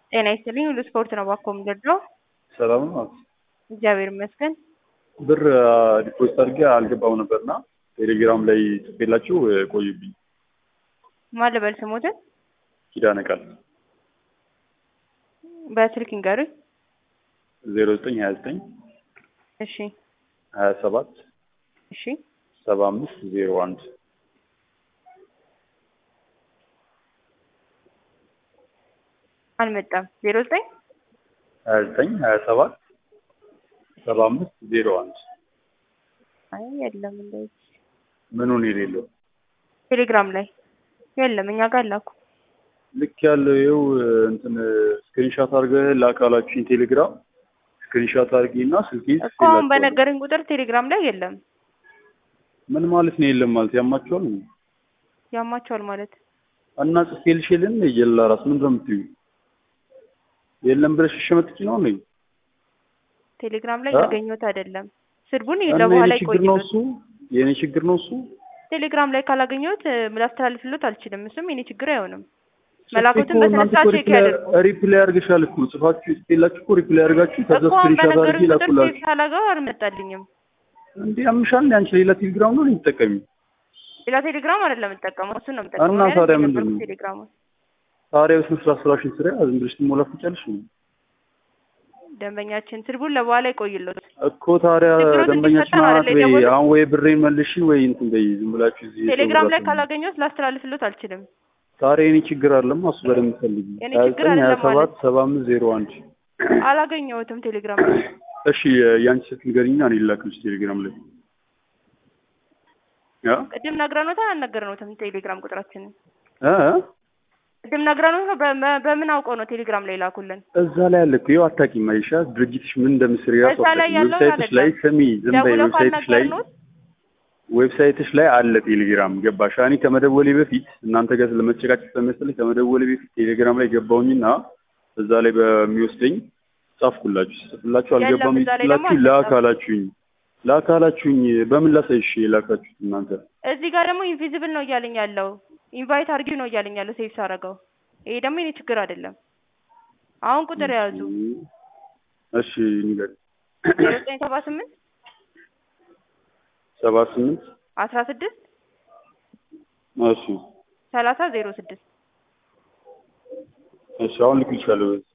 ጤና ይስጥልኝ ሁሉ ስፖርት ነው ባኮ የምገድለው። ሰላም ነው። እግዚአብሔር ይመስገን። ብር ዲፖዚት አድርጌ አልገባው ነበርና ቴሌግራም ላይ ጽፌላችሁ ቆዩብኝ። ማን ልበል ስሞትን? ኪዳነ ቃል በስልክ ይንገሩኝ። ዜሮ ዘጠኝ ሀያ ዘጠኝ እሺ ሀያ ሰባት እሺ ሰባ አምስት ዜሮ አንድ አልመጣም። ዜሮ ዘጠኝ ሀያ ዘጠኝ ሀያ ሰባት ሰባ አምስት ዜሮ አንድ አይ የለም እንደዚህ ምኑን የሌለው ቴሌግራም ላይ የለም። እኛ ጋር ላኩ። ልክ ያለው ይኸው እንትን ስክሪንሻት አድርገህ ላካላችሁኝ ቴሌግራም ስክሪንሻት አድርጊና ስልኬ እኮ አሁን በነገረኝ ቁጥር ቴሌግራም ላይ የለም። ምን ማለት ነው? የለም ማለት ያማቸዋል ነው ያማቸዋል ማለት እና ጽፌልሽ የለን የላ ራስ ምንድን ነው የምትይው? የለም ብለሽ እሺ የምትችይ ነው ነኝ ቴሌግራም ላይ አ? ያገኘሁት አይደለም። ስድቡን እና ለበኋላ የኔ ችግር ነው ይቆይሉት። እሱ የኔ ችግር ነው እሱ ቴሌግራም ላይ ካላገኘሁት እ፣ ላስተላልፍሎት አልችልም። እሱም የኔ ችግር አይሆንም። ጽፌ መላኩትን እኮ በስነ እናንተ ስርዓት እኮ ቼክ ሪፕላይ- ያደርጉ። ሪፕላይ አድርገሻል እኮ ጽፋችሁ ጽፌላችሁ እኮ ሪፕላይ አድርጋችሁ ከዛ እኮ አሁን ስክሪንሻት አድርጌ በነገሩኝ ቁጥር ቼክ ላኩላችሁ። ሳላገው አልመጣልኝም። እንዴ ያምሻል እንዴ አንቺ ሌላ ቴሌግራም ነው የምትጠቀሚው? ሌላ ቴሌግራም አይደለም የምጠቀመው፣ እሱን ነው የምጠቀመው። እና እኔ ታዲያ አይደለም ምንድን ነው? የነበርኩት ቴሌግራሙን ታዲያ በስነ ስርዓት ስራሽን ስራ ዝም ብለሽ ትሞላፍጫለሽ ነው ደንበኛችን ስድቡን ለበኋላ ይቆይሎት። እኮ ታዲያ ችግሮት ደንበኛችን እንዲፈታ ናት አይደለ ወይ የደወሉት? አሁን ወይ ብሬን መልሺ ወይ እንትን በይ ዝም ብላችሁ እዚህ ቴሌግራም ላይ የሰው ብዛት ነው። ካላገኘሁት ላስተላልፍሎት አልችልም። ታዲያ የኔ ችግር አለም እሱ በደንብ ፈልጊ የኔ ሀያ ችግር ዘጠኝ ሀያ አይደለም ሰባት ማለት ሰባ አምስት ዜሮ አንድ አላገኘሁትም ቴሌግራም ላይ። እሺ የአንቺ ስልክ ንገሪኝና እኔ ልላክልሽ ቴሌግራም ላይ ያ ቅድም ነግረኖታል አልነገርነውትም? ቴሌግራም ቁጥራችንን እ ቅድም ነግረኖት ነው። በመ- በምን አውቀው ነው ቴሌግራም ላይ ላኩልን? እዛ ላይ አለ እኮ ይኸው አታውቂም አይሻ ድርጅትሽ ምን እንደምትሰሪ ራሱ እዛ ላይ አታውቂም ያለውን ዌብሳይትሽ ላይ አይደለም። ስሚ ዝም በይ ደውለው ዌብሳይትሽ ላይ ካልነገርኖት ዌብሳይትሽ ላይ አለ ቴሌግራም ገባሽ እኔ ከመደወሌ በፊት እናንተ ጋር ለመጨቃጨቅ ስለመሰለኝ ከመደወሌ በፊት ቴሌግራም ላይ ገባሁኝና እዛ ላይ በሚወስደኝ ጻፍኩላችሁ ጽፍላችሁ የለም፣ አልገባም እዛ ላይ ደግሞ ይላችሁ አልመጣም። ላካላችሁኝ ላካላችሁኝ በምን ላሳይሽ የላካችሁት እናንተ እዚህ ጋር ደግሞ ኢንቪዚብል ነው እያለኝ ያለው ኢንቫይት አርጊው ነው እያለኝ ያለው ሴቭ ሳረገው። ይሄ ደግሞ የኔ ችግር አይደለም። አሁን ቁጥር የያዙ እሺ ንገር ዜሮ ዘጠኝ ሰባ ስምንት ሰባ ስምንት አስራ ስድስት እሺ ሰላሳ ዜሮ ስድስት እሺ አሁን ልክልሻለሁ